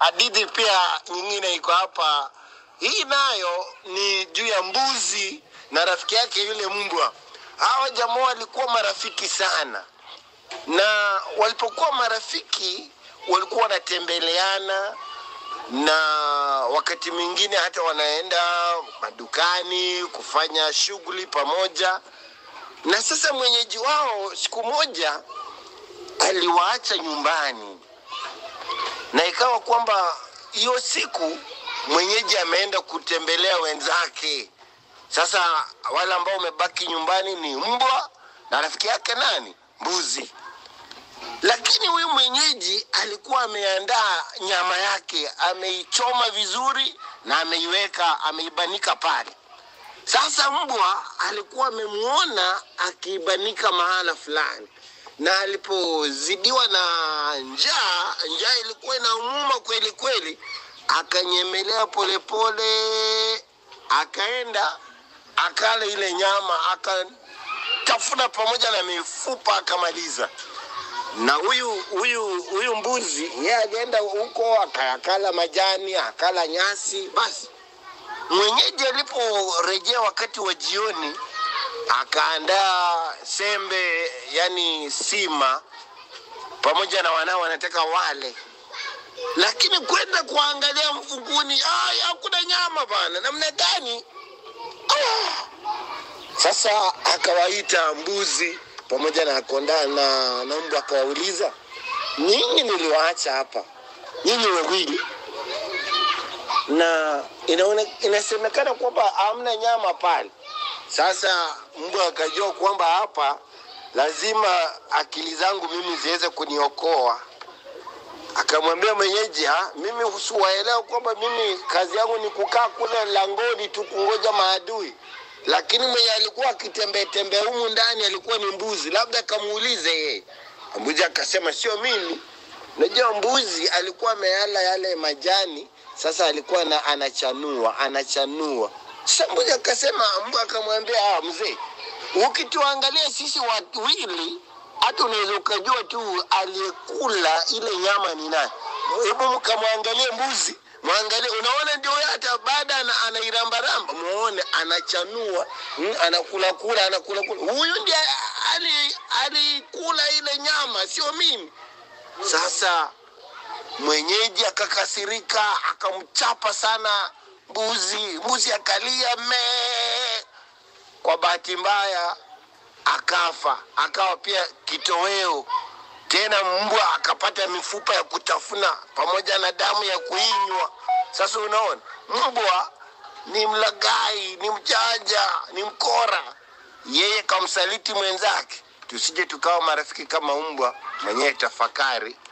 hadithi pia nyingine iko hapa. Hii nayo ni juu ya mbuzi na rafiki yake yule mbwa. Hawa jamaa walikuwa marafiki sana, na walipokuwa marafiki walikuwa wanatembeleana na wakati mwingine hata wanaenda madukani kufanya shughuli pamoja. Na sasa mwenyeji wao siku moja aliwaacha nyumbani, na ikawa kwamba hiyo siku mwenyeji ameenda kutembelea wenzake. Sasa wale ambao wamebaki nyumbani ni mbwa na rafiki yake nani, mbuzi. Lakini huyu mwenyeji alikuwa ameandaa nyama yake, ameichoma vizuri na ameiweka, ameibanika pale. Sasa mbwa alikuwa amemwona akiibanika mahala fulani, na alipozidiwa na njaa, njaa ilikuwa inamuuma kweli kweli, akanyemelea polepole, akaenda akala ile nyama, akatafuna pamoja na mifupa akamaliza na huyu huyu huyu mbuzi yeye alienda huko akakala majani akala nyasi. Basi mwenyeji aliporejea wakati wa jioni, akaandaa sembe, yani sima, pamoja na wanao wanataka wale, lakini kwenda kuangalia mfunguni, "Ai, hakuna nyama bana, namna gani? Ah! Sasa akawaita mbuzi pamoja na konda na, na mbwa akawauliza, nyinyi niliwaacha hapa nyinyi wawili, na inaone, inasemekana kwamba hamna nyama pale. Sasa mbwa akajua kwamba hapa lazima akili zangu mimi ziweze kuniokoa. Akamwambia mwenyeji, ha, mimi husiwaelewa kwamba mimi kazi yangu ni kukaa kule langoni tu kungoja maadui lakini mwenye alikuwa akitembea tembea humu ndani alikuwa ni mbuzi, labda kamuulize yeye. Mbuzi akasema sio mimi. Najua mbuzi alikuwa ameala yale majani, sasa alikuwa na, anachanua anachanua. Sasa mbuzi akasema, mbwa akamwambia, ah, mzee, ukituangalia sisi wawili hata unaweza ukajua tu aliyekula ile nyama ni nani. Hebu mkamwangalie mbuzi mwangalie, unaona ndio hata baada ana, anairambaramba, muone anachanua, mm, anakula kula, anakula kula. Huyu ndiye ali- alikula ile nyama, sio mimi. Sasa mwenyeji akakasirika, akamchapa sana mbuzi. Mbuzi akalia mee. Kwa bahati mbaya akafa, akawa pia kitoweo tena mbwa akapata mifupa ya kutafuna pamoja na damu ya kuinywa. Sasa unaona, mbwa ni mlagai, ni mjanja, ni mkora. Yeye kamsaliti mwenzake. Tusije tukawa marafiki kama mbwa. Mwenyewe tafakari.